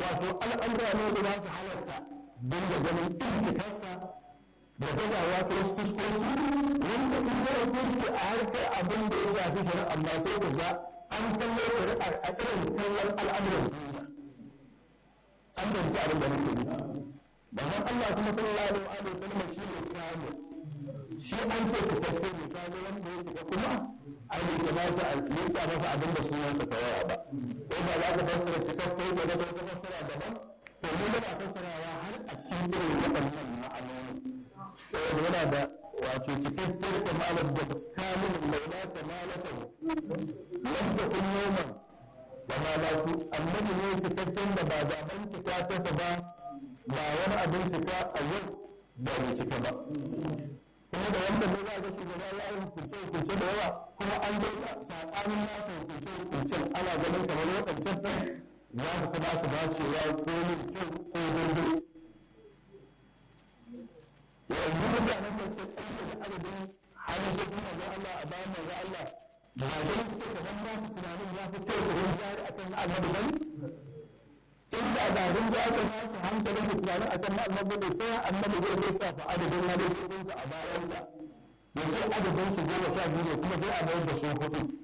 wato al'amura ne da za su halarta don da ganin intikarsa da gazawa ta wasu fuskoki wanda in zai fuske a harkar abin da ya shafi shari'a amma sai ka ga an kallo shari'ar a irin kallon al'amuran duniya an danci abin da nake nufi Bayan Allah kuma sallallahu alaihi wa sallam shi ne kawo shi an ce su tafi ne kawo wanda ya shiga kuma ai bai kamata a yanka masa abin da sunansa ta waya ba ko ba za ka fassara cikakken da ga wata fassara daban to mu muna fassarawa har a cikin irin waɗannan ma'anoni saboda yana da wato cikakken kamalar da kamun laula kamalatan lam takun yawman da malatu annabi ne cikakken da ba zaben cika tasa ba ba wani abin cika a yau ba mai cika ba kuma da wanda ne za ga shugaba ya yi hukunce hukunce da yawa kuma an ga saɓanin nasa hukunce hukuncen ana ganin kamar waɗancan za su kuma su dacewa ko mai kyau ko daidai yanzu mutanen da suka ɗauke da adadin halittun manzon Allah a bayan manzon Allah ba ganin suke kamar nasu tunanin ya fi kyau su rinjari akan annabi bane inda da rin da aka nasu hankalin su tunanin a kan annabi ne sai annabi zai lissafa adadin hadisinsa a bayansa ya ce adadin su goma sha biyu ne kuma sai a bayar da su hudu